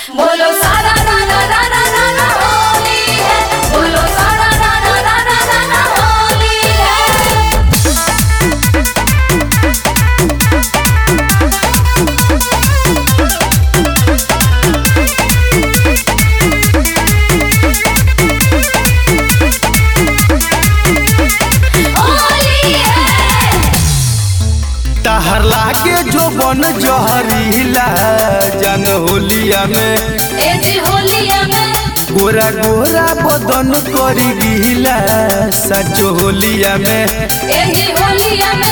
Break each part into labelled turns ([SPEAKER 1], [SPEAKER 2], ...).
[SPEAKER 1] बोलो सारा रा रा रा रा रा रा होली है बोलो सारा रा रा रा रा रा रा होली है होली है
[SPEAKER 2] तहर लागे जो बन जहरीला जन होलिया में
[SPEAKER 1] ए जी होलिया में
[SPEAKER 2] गोरा गोरा बदन करी गिला सच होलिया में
[SPEAKER 1] एही होलिया में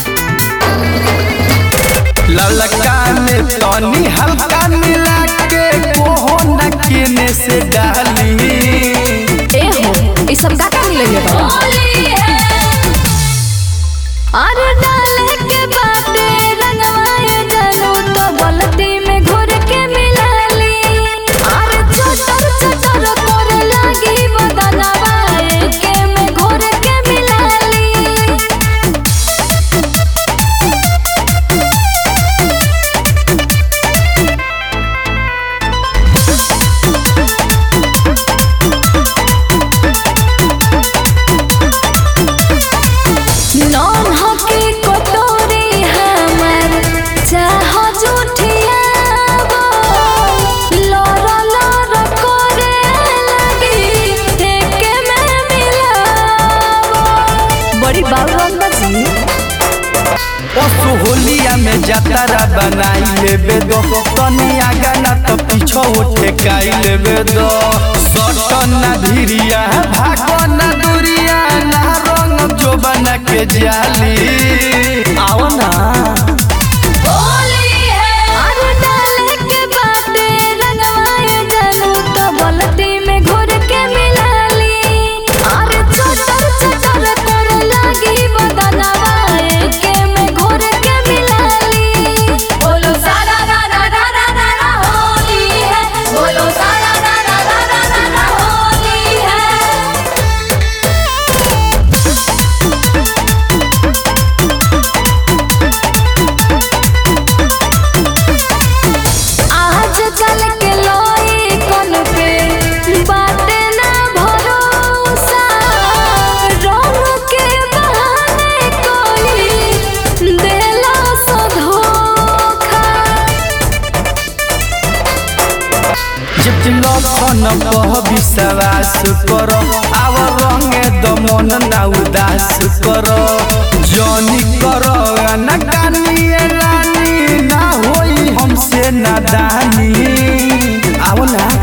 [SPEAKER 2] ललका में तनी हल्का मिला के कोहना केने से डाली
[SPEAKER 3] ए हो ई सब का का मिलले बा
[SPEAKER 1] होली है
[SPEAKER 3] अरे डाले के बाटे रंगवाए जानू तो बलती में घुर के मिलाली अरे चटर चटर करे लागी बदनवा एके में घुर के मिलाली नॉन हकी कटोरी हमर चाह जुठियाबो लर लर करे लगी एके में मिलाबो बड़ी बाबू रंग जी
[SPEAKER 2] ओस होलिया में जतरा बनाई लेबे दो तनी आगा ना तो पीछो उठे काई लेबे दो सटन ना धीरिया भागो ना दूरिया ना रंग जो बना के जाली आओ ना
[SPEAKER 1] होली है
[SPEAKER 3] अरे डाले के बाटे रंगवाए जानू तो बलती में घुर के मिलाली अरे चटर चटर करे लागी बदनवा एके में घुर के मिलाली
[SPEAKER 1] बोलो सारा रा रा रा रा रा रा होली है बोलो सारा रा रा रा रा रा रा होली है
[SPEAKER 3] आज कल के लोई कौन पे बाटे ना भरोसा रंग के बहाने कोई देला सो धोखा
[SPEAKER 2] जब लखन पह विश्वास करो आव रंगे दमन ना उदास करो जनी करो ना कानिए रानी ना होई हमसे नादानी आओ ना